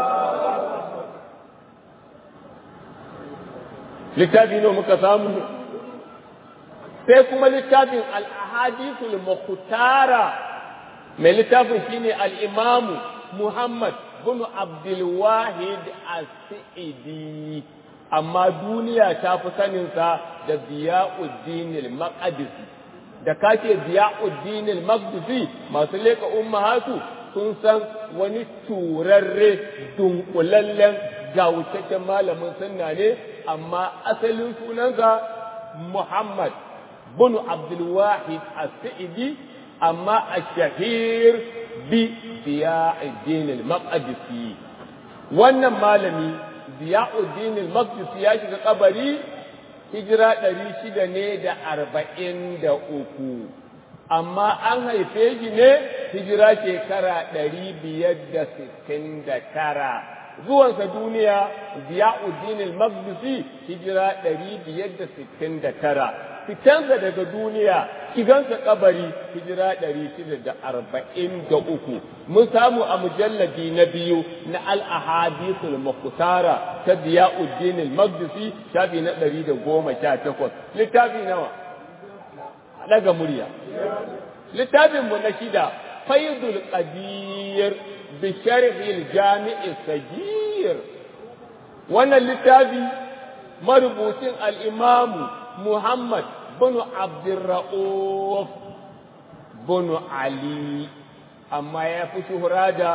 littafi ne muka samu sai kuma littafin al-ahadithul mukhtara mai littafin shine al-imamu Muhammad bin Abdul Wahid As-Sa'idi amma duniya ta fi saninsa da Ziyauddin al-Maqdisi da kace Ziyauddin al-Maqdisi masu leka ummahatu sun san wani turarre dunkulallen gawutaccen malamin sunna ne amma asalin sunansa Muhammad bin Abdul Wahid As-Sa'idi amma ash-shahir bi Ziyauddin al-Maqdisi wannan malami Ziyauddin al-Maqdisi ya shiga kabari hijira ɗari shida ne da arba'in da uku amma an haife shi ne hijira shekara ɗari biyar da sittin da tara zuwansa duniya Ziyauddin al-Maqdisi hijira ɗari biyar da sittin da tara fitansa daga duniya shigansa kabari hijira ɗari shida da arba'in da uku mun samu a mujalladi na biyu na al-ahadithul mukhtara ta Ziyauddin al-Maqdisi shafi na ɗari da goma sha takwas littafi nawa daga murya littafin mu na shida faidul qadir bi sharhil jami'i sagir wannan littafi marubucin al-imamu Muhammad bin Abdurra'uf bin Ali amma ya fi shuhura da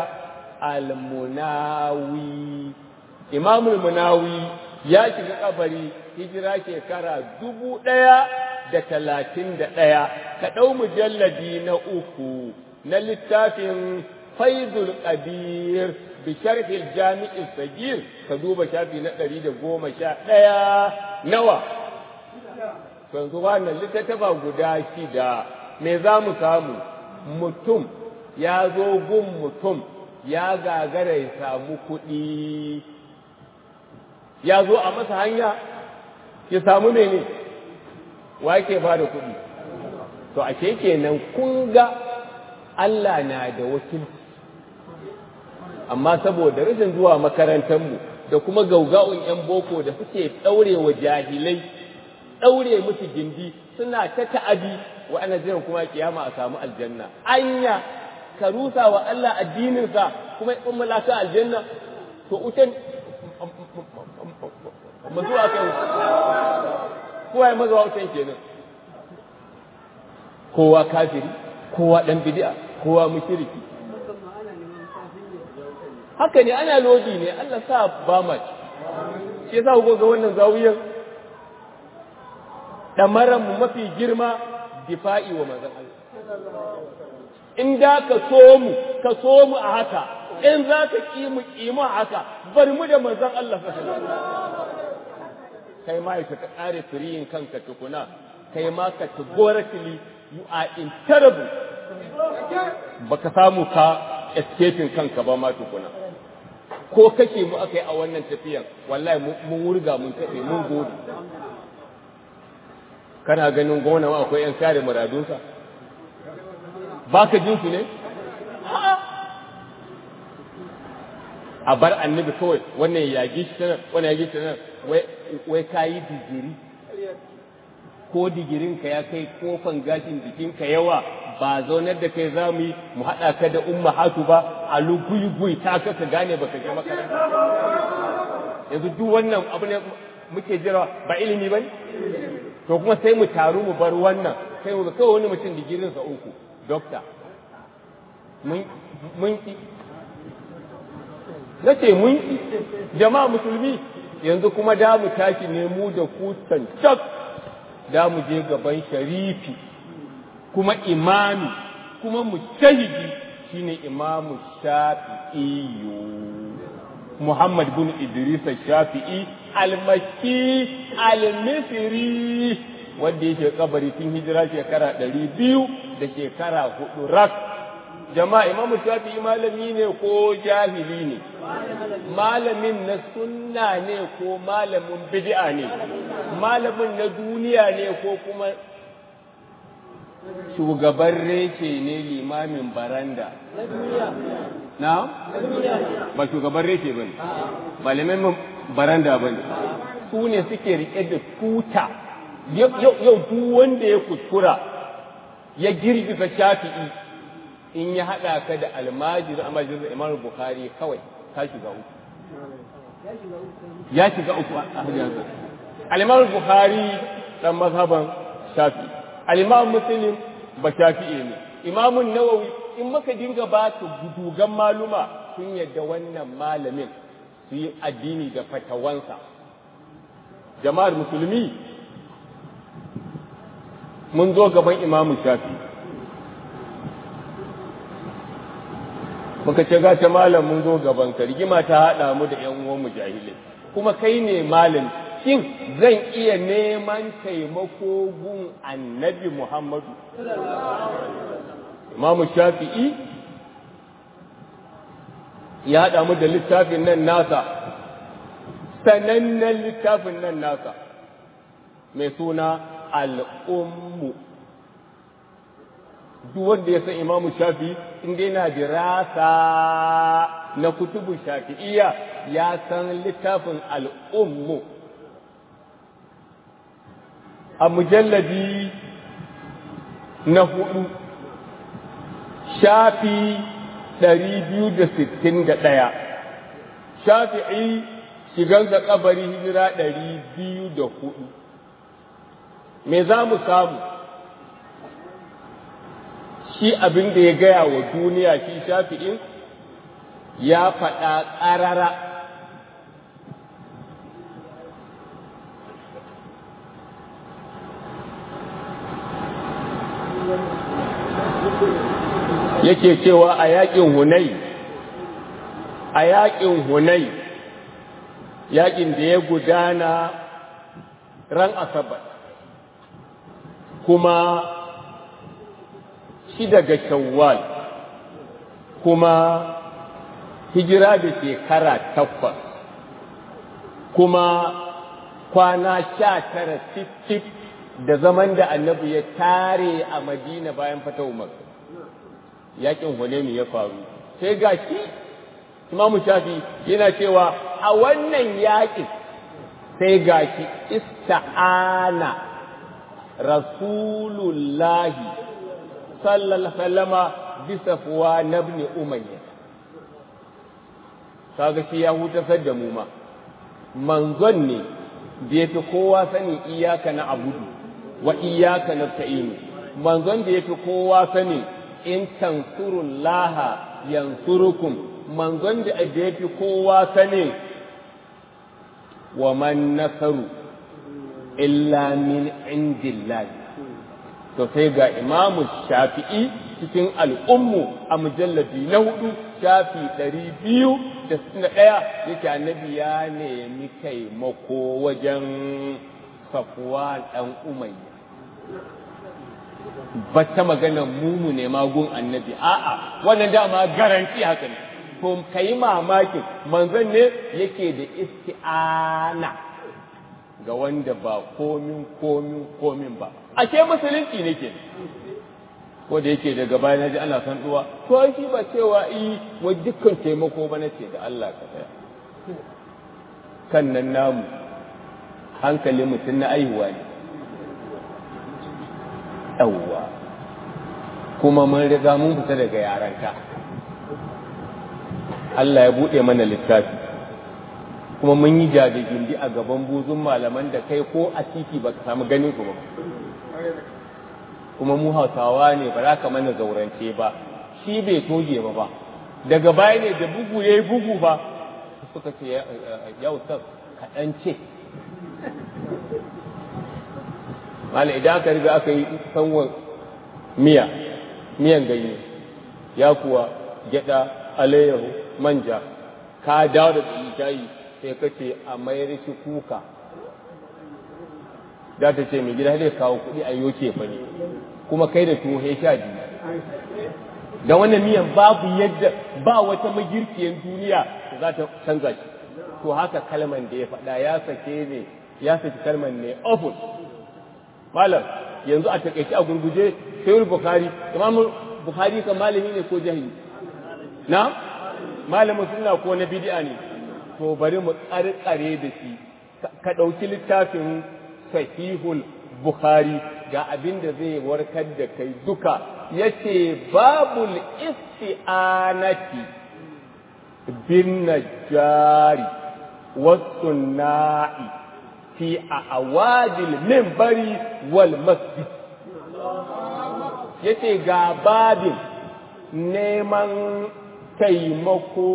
al-Munawi Imam al-Munawi ya shiga kabari hijira shekara dubu ɗaya da talatin da ɗaya ka ɗau mujalladi na uku na littafin faizul qadir bi sharhil jami'is sagir ka duba shafi na ɗari da goma sha ɗaya nawa yanzu wannan littattafa guda shida me za mu samu mutum ya zo gun mutum ya gagara ya samu kuɗi ya zo a masa hanya ya samu mene wa ke ba da kuɗi to ashe kenan kun ga Allah na da wakilci amma saboda rashin zuwa makarantarmu da kuma gauga'un 'yan boko da suke ɗaurewa jahilai ɗaure musu gindi suna ta ta'adi wa ana jiran kuma kiyama a samu aljanna anya ka rusa wa Allah addininsa kuma in mulaka aljanna to utan mazu a kan kowa ya mazuwa utan kenan kowa kafiri kowa dan bid'a kowa mushriki haka ne ana lodi ne Allah sa ba ma shi yasa ku ga wannan zawiyan mu mafi girma difa'i wa manzon Allah. In da ka so mu, ka so mu a haka, in za ka ƙi mu ƙi mu a haka, bari mu da manzon Allah Kai ma ka ƙare firiyin kanka tukuna, kai ma ka categorically you are in terrible. Baka samu ka escaping kanka ba ma tukuna. Ko kake mu aka yi a wannan tafiyan, wallahi mun wurga mun taɓe mun gode. kana ganin gona ma akwai ‘yan kare muradunsa ba ka jin su ne? a bar annabi kawai wannan yagi shi tana wannan yagi shi tana wai ka yi digiri ko digirinka ya kai kofan gashin jikinka yawa ba zaunar da kai za mu yi mu haɗa ka da umma hatu ba a lugui ta ka ka gane baka je makaranta yanzu duk wannan abu ne muke jira ba ilimi ba ne to kuma sai mu taru mu bar wannan kai kawai wani mutum digirinsa uku dokta mun ki na ce mun ki jama'a musulmi yanzu kuma da mu tashi ne mu da ku cancak da mu je gaban sharifi kuma imami kuma mujtahidi shine imamu shafi'i Muhammad bin Idris Shafi'i al-Makki al-Misri wanda yake kabari tun hijira shekara ɗari biyu da shekara hudu rak jama'a imamu Shafi'i malami ne ko jahili ne malamin na sunna ne ko malamin bid'a ne malamin na duniya ne ko kuma shugaban reshe ne limamin baranda na ba shugaban reshe ba ne ba limamin baranda ba ne su ne suke rike da tuta yau duk wanda ya kuskura ya girgiza shafi'i in ya haɗa ka da almajir a majalisar imam bukhari kawai ka shiga uku ya shiga uku a hajjiyarsa al-imam bukhari dan mazhaban shafi'i al-imam muslim ba shafi'i ne imamun nawawi in maka dinga ba su gudugan maluma sun yadda wannan malamin su yi addini da fatawansa jama'ar musulmi mun zo gaban imamun shafi muka ce gata malam mun zo gaban ka rigima ta haɗa mu da ‘yan uwan jahilai kuma kai ne malam shin zan iya neman taimako gun annabi Muhammadu Imamu Shafi'i ya haɗa mu da littafin nan nasa sanannen littafin nan nasa mai suna al'ummu duk wanda ya san imamu shafi inda yana dirasa na kutubu shafi'iyya ya san littafin al'ummu a mujalladi na hudu shafi ɗari biyu da sittin da ɗaya shafi'i shigansa kabari hijira ɗari biyu da hudu me za mu samu shi abin da ya gaya wa duniya shi shafi'in ya faɗa ƙarara yake cewa a yaƙin hunai a yaƙin hunai yaƙin da ya gudana ran asabar kuma shi daga shawwal kuma hijira da shekara takwas kuma kwana sha tara tif da zaman da annabi ya tare a madina bayan fata umar yakin hunaini ya faru sai ga shi imamu shafi yana cewa a wannan yakin sai ga shi ista'ana rasulullahi sallallahu sallama bisa fuwa na ibn umayya kaga shi ya hutasar da mu ma manzon ne da yafi kowa sani iyaka na abudu wa iyaka nasta'inu manzon da yafi kowa sani in tansurullaha yansurukum manzon da yafi kowa sani wa man nasaru illa min indillahi to sai ga imamu shafi'i cikin al'ummu a mujalladi na hudu shafi ɗari biyu da suna ɗaya yake annabi ya nemi taimako wajen safuwa ɗan umayya ba ta magana mumu ne magun annabi a'a wannan dama garanti haka ne to kai mamakin manzon ne yake da isti'ana ga wanda ba komin komin komin ba ashe musulunci ne ke ko da yake daga baya na ji ana san duwa to shi ba cewa yi wa dukkan taimako ba na ce da Allah ka tsaya kan nan namu hankali mutum na aihuwa ne yawwa kuma mun riga mun fita daga yaranka Allah ya buɗe mana littafi kuma mun yi gindi a gaban buzun malaman da kai ko a titi ba ka samu ganin su ba kuma mu hausawa ne ba za ka mana zaurance ba shi bai toge ba ba daga baya ne da bugu ya yi bugu ba suka ce ya ustaz kaɗan ce mala idan aka riga aka yi sanwan miya miyan ganye ya kuwa gyada alayyahu manja ka dawo da shayi sai ka ce a mayar shi kuka za ta ce mai gida zai kawo kuɗi a yoke fa ne kuma kai da tuwo sha biyu da wannan miyan babu yadda ba wata magirkiyar duniya da za ta canza shi to haka kalman da ya faɗa ya sake ne ya saki kalman ne ofus malam yanzu a takaice a gurguje sayyid bukhari imam bukhari kan malami ne ko jahili na malamin sunna ko na bid'a ne to bari mu karkare da shi ka ɗauki littafin sahihul bukhari ga abin da zai warkar da kai duka yace babul isti'anati bin najari wasunna'i fi awadil minbari wal masjid yace ga babin neman taimako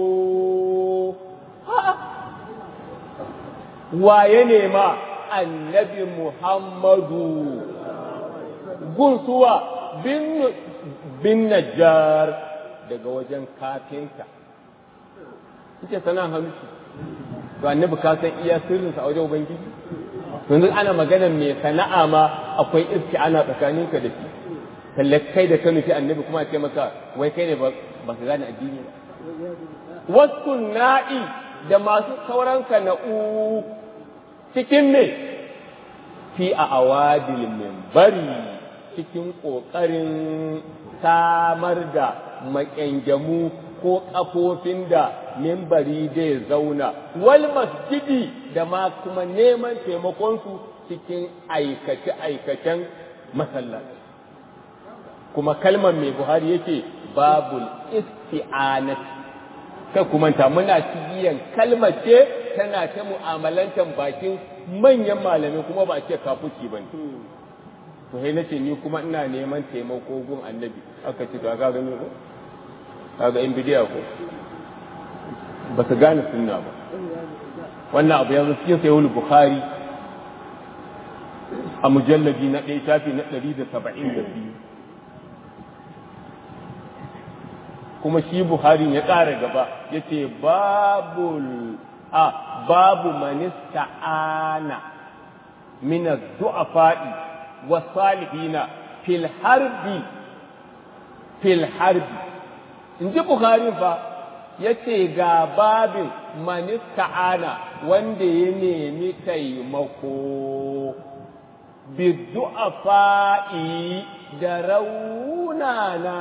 waye nema annabi Muhammadu gunsuwa bin bin najjar daga wajen kafinta ita sana hannu to annabi ka san iya sirrinsa a wajen ubangiji yanzu ana magana mai sana'a ma akwai iski ana tsakaninka da shi talle kai da ka nufi annabi kuma ce maka wai kai ne ba ka gane addini ba wasu na'i da masu sauran sana'u cikin me fi a awadil bari cikin ƙoƙarin samar da maƙyangamu ko ƙafofin da mimbari zai zauna wal masjidi da ma kuma neman taimakonsu cikin aikace-aikacen masallaci kuma kalmar mai buhari yake babul isti'anat kai kuma ta muna cigiyan kalmar ce tana ta mu'amalantar bakin manyan malamai kuma ba ce kafuci ba ne to sai nace ni kuma ina neman taimako gun annabi aka ce to ga gani ko kaga in bidiya ko ba su gane sunna ba wannan abu yanzu cikin sayyid bukhari a mujallabi na ɗaya shafi na ɗari da saba'in da biyu kuma shi buhari ya ƙara gaba ya ce babul a babu manista ana mina du'afa'i wa salihina fil harbi fil harbi in ji buhari fa ya ce ga babin manista ana wanda ya nemi taimako bidu'afa'i da raunana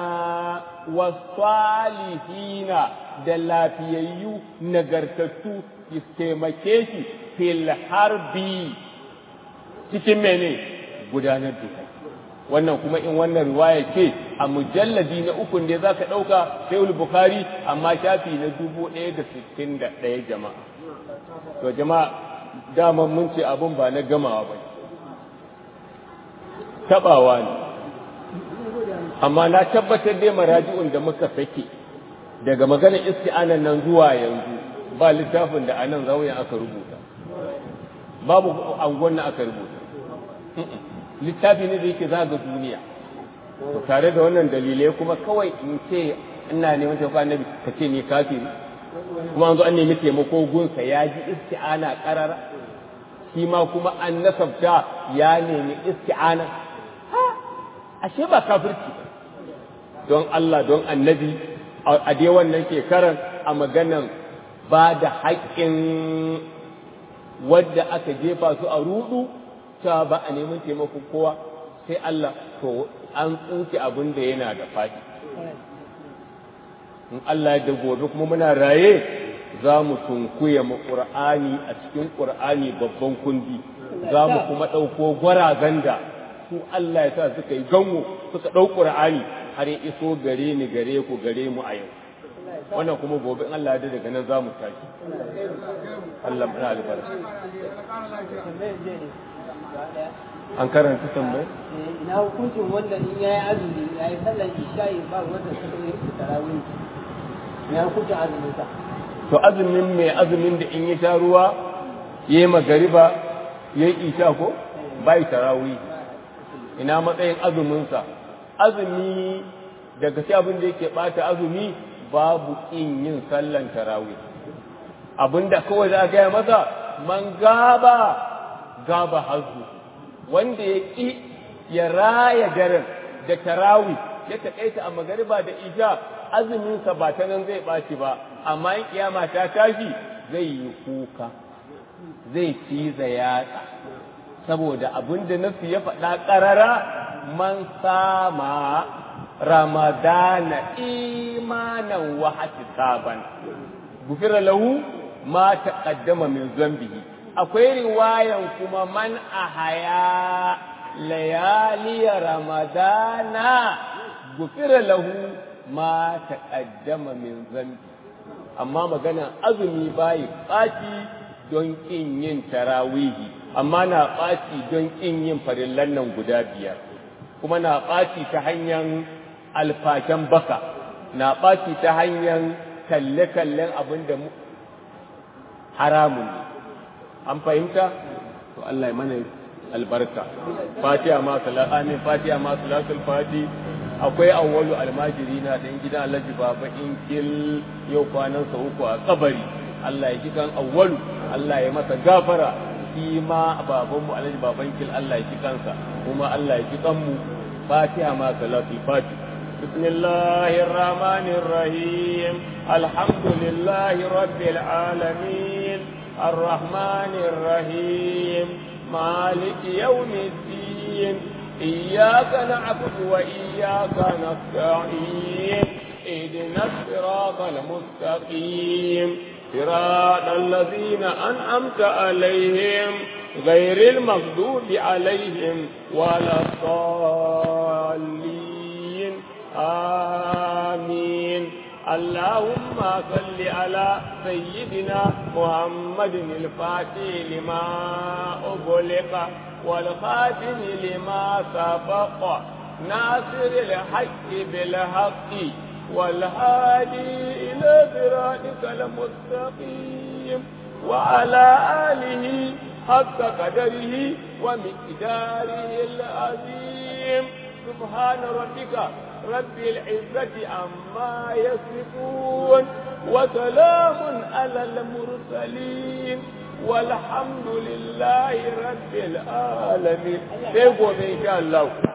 wasalihina da lafiyayyu nagartattu su taimake shi fil harbi cikin mene gudanar da kai wannan kuma in wannan riwaya ce a mujalladi na ukun da za ka ɗauka sai bukhari amma shafi na dubu ɗaya da sittin da ɗaya jama'a to jama'a dama mun ce abun ba na gamawa ba taɓawa ne amma na tabbatar dai maraji'un da muka sake daga maganar isti'anan nan zuwa yanzu ba littafin da anan zauyen aka rubuta babu angon na aka rubuta littafi ne da yake zaga duniya to tare da wannan dalilai kuma kawai in ce ina neman taimako annabi ka ce ni kafiri kuma an zo an nemi taimako gunsa ya ji isti'ana karara shi ma kuma an nasabta ya nemi isti'ana ashe ba kafirci don Allah don annabi a dai wannan shekarar a maganan ba da haƙƙin wadda aka jefa su a rudu ta ba a neman taimakon kowa sai Allah to an tsuke abin da yana da faɗi in Allah da gobe kuma muna raye za mu tunkuya mu ƙur'ani a cikin ƙur'ani babban kundi za mu kuma ɗauko gwarazan da su Allah ya sa suka yi gango suka ɗau ƙur'ani har ya iso gare ni gare ku gare mu a yau wannan kuma gobe in Allah ya daga nan za mu tashi Allah muna albarka an karanta tambayi ina hukuncin wanda in yayi azumi yayi sallar isha'i ba wanda suka yi tarawih ina hukuncin azumin sa to azumin mai azumin da in ya sha ruwa ya yi magariba ya yi isha ko bai tarawih ina matsayin azuminsa azumi daga shi abin da yake bata azumi babu ƙin yin sallan tarawih abinda kawai za a gaya masa man gaba gaba hazu wanda ya ƙi ya raya daren da tarawih ya taƙaita a magariba da isha azuminsa ba ta nan zai ɓaci ba amma in kiyama ta tashi zai yi kuka zai ciza yatsa saboda abin da nasu ya faɗa ƙarara man sama ramadana imanan wa hatisaban gufira lahu ma taqaddama min zambihi akwai riwayan kuma man ahaya layali ramadana gufira lahu ma taqaddama min zambi amma magana azumi bai ɓaci don ƙin yin tarawihi amma na ɓaci don ƙin yin farillan nan guda biyar kuma na ɓaci ta hanyar alfashen baka na ɓaci ta hanyar kalle-kallen abin da haramun ne an fahimta to Allah ya mana albarka fatiha ma amin fatiha ma salatul fati akwai awwalu almajiri na dan gidan Alhaji Baba Inkil yau kwanan sa uku a kabari Allah ya ji kan awwalu Allah ya masa gafara shi ma baban mu Alhaji Baba Inkil Allah ya ji kansa kuma Allah ya ji kan mu fatiha ma salatul fati بسم الله الرحمن الرحيم الحمد لله رب العالمين الرحمن الرحيم مالك يوم الدين إياك نعبد وإياك نستعين اهدنا الصراط المستقيم صراط الذين أنعمت عليهم غير المغضوب عليهم ولا الضالين آمين اللهم صل على سيدنا محمد الفاتح لما أغلق والخاتم لما سبق ناصر الحق بالحق والهادي إلى صراطك المستقيم وعلى آله حق قدره ومقداره العظيم سبحان ربك رب العزة عما يصفون وسلام على المرسلين والحمد لله رب العالمين سيقوم إن شاء الله